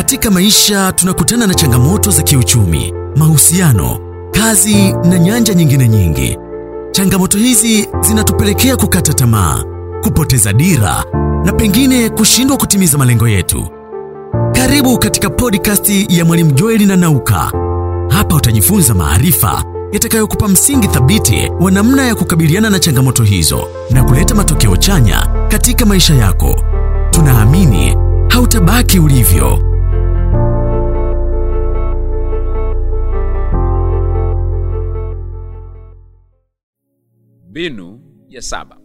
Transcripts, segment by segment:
Katika maisha tunakutana na changamoto za kiuchumi, mahusiano, kazi na nyanja nyingine nyingi. Changamoto hizi zinatupelekea kukata tamaa, kupoteza dira na pengine kushindwa kutimiza malengo yetu. Karibu katika podcast ya Mwalimu Joeli na Nauka. Hapa utajifunza maarifa yatakayokupa msingi thabiti wa namna ya kukabiliana na changamoto hizo na kuleta matokeo chanya katika maisha yako. Tunaamini hautabaki ulivyo. Mbinu ya saba: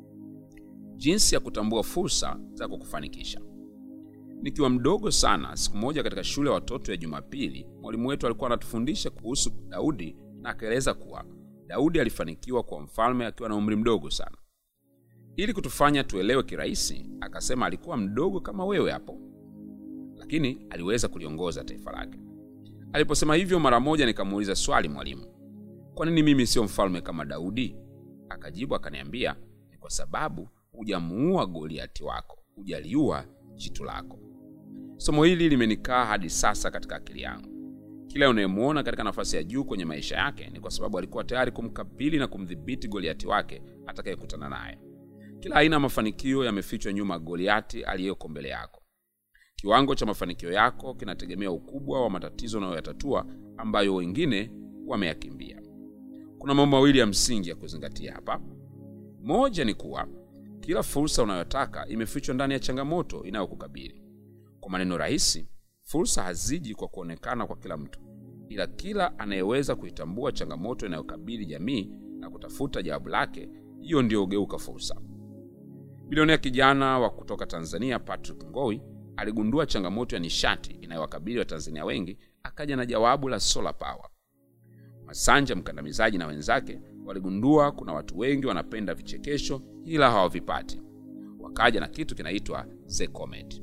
jinsi ya kutambua fursa za kukufanikisha. Nikiwa mdogo sana, siku moja katika shule ya watoto ya Jumapili, mwalimu wetu alikuwa anatufundisha kuhusu Daudi na akaeleza kuwa Daudi alifanikiwa kuwa mfalme akiwa na umri mdogo sana. Ili kutufanya tuelewe kirahisi, akasema alikuwa mdogo kama wewe hapo, lakini aliweza kuliongoza taifa lake. Aliposema hivyo, mara moja nikamuuliza swali mwalimu, kwa nini mimi sio mfalme kama Daudi? Akajibu akaniambia, ni kwa sababu hujamuua Goliati wako, hujaliua jitu lako. Somo hili limenikaa hadi sasa katika akili yangu. Kila unayemuona katika nafasi ya juu kwenye maisha yake ni kwa sababu alikuwa tayari kumkabili na kumdhibiti Goliati wake atakayekutana naye. Kila aina ya mafanikio yamefichwa nyuma ya Goliati aliyeko mbele yako. Kiwango cha mafanikio yako kinategemea ukubwa wa matatizo unayoyatatua ambayo wengine wameyakimbia. Kuna mambo mawili ya msingi ya kuzingatia hapa. Moja ni kuwa kila fursa unayotaka imefichwa ndani ya changamoto inayokukabili. Kwa maneno rahisi, fursa haziji kwa kuonekana kwa kila mtu, ila kila anayeweza kuitambua changamoto inayokabili jamii na kutafuta jawabu lake, hiyo ndiyo hugeuka fursa. Bilionea kijana wa kutoka Tanzania Patrick Ngowi aligundua changamoto ya nishati inayowakabili Watanzania wengi, akaja na jawabu la solar power. Masanja mkandamizaji na wenzake waligundua kuna watu wengi wanapenda vichekesho ila hawavipati, wakaja na kitu kinaitwa Zecomet.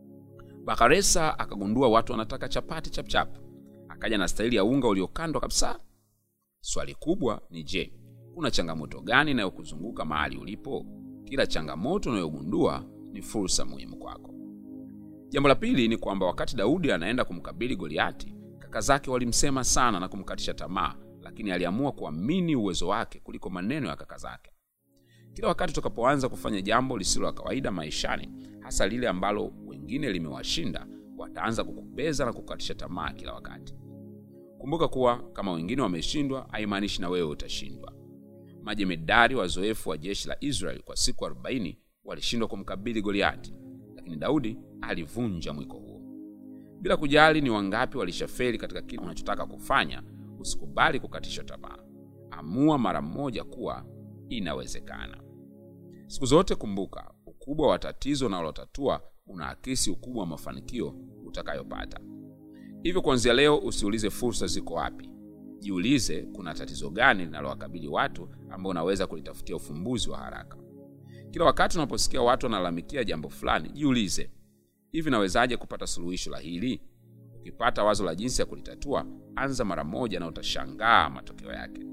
Bakaresa akagundua watu wanataka chapati chapchap, akaja na staili ya unga uliokandwa kabisa. Swali kubwa ni je, kuna changamoto gani inayokuzunguka mahali ulipo? Kila changamoto unayogundua ni fursa muhimu kwako. Jambo la pili ni kwamba wakati Daudi anaenda kumkabili Goliati, kaka zake walimsema sana na kumkatisha tamaa, lakini aliamua kuamini uwezo wake kuliko maneno ya kaka zake. Kila wakati tutakapoanza kufanya jambo lisilo la kawaida maishani, hasa lile ambalo wengine limewashinda, wataanza kukubeza na kukatisha tamaa kila wakati. Kumbuka kuwa kama wengine wameshindwa, haimaanishi na wewe utashindwa. Majemedari wazoefu wa jeshi la Israeli kwa siku 40 walishindwa kumkabili Goliati, lakini Daudi alivunja mwiko huo. Bila kujali ni wangapi walishafeli katika kile unachotaka kufanya, usikubali kukatishwa tamaa. Amua mara moja kuwa inawezekana. Siku zote kumbuka, ukubwa wa tatizo unalotatua unaakisi ukubwa wa mafanikio utakayopata. Hivyo kuanzia leo, usiulize fursa ziko wapi, jiulize kuna tatizo gani linalowakabili watu ambao unaweza kulitafutia ufumbuzi wa haraka. Kila wakati unaposikia watu wanalalamikia jambo fulani, jiulize, hivi nawezaje kupata suluhisho la hili? Ukipata wazo la jinsi ya kulitatua, anza mara moja na utashangaa matokeo yake.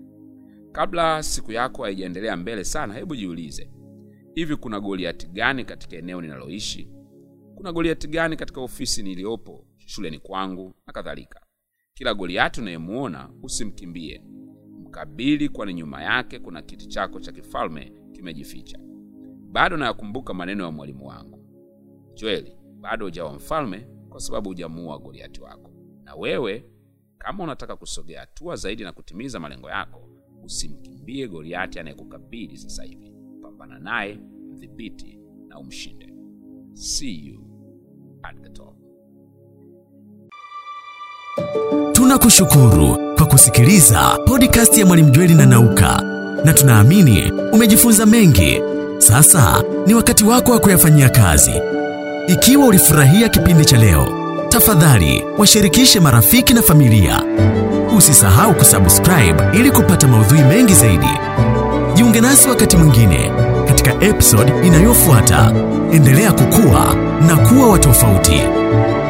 Kabla siku yako haijaendelea mbele sana, hebu jiulize, hivi kuna Goliati gani katika eneo ninaloishi? Kuna Goliati gani katika ofisi niliyopo, shuleni kwangu na kadhalika? Kila Goliati unayemuona usimkimbie, mkabili, kwani nyuma yake kuna kiti chako cha kifalme kimejificha. Bado nayakumbuka maneno ya mwalimu wangu Joeli, bado hujawa mfalme kwa sababu hujamuua Goliati wako. Na wewe kama unataka kusogea hatua zaidi na kutimiza malengo yako, usimkimbie Goliati anayekukabili sasa hivi. Pambana naye, mdhibiti na umshinde. See you at the top. Tunakushukuru kwa kusikiliza podcast ya Mwalimu Jweli na Nauka, na tunaamini umejifunza mengi. Sasa ni wakati wako wa kuyafanyia kazi. Ikiwa ulifurahia kipindi cha leo, tafadhali washirikishe marafiki na familia. Usisahau kusubscribe ili kupata maudhui mengi zaidi. Jiunge nasi wakati mwingine katika episode inayofuata. Endelea kukua na kuwa wa tofauti.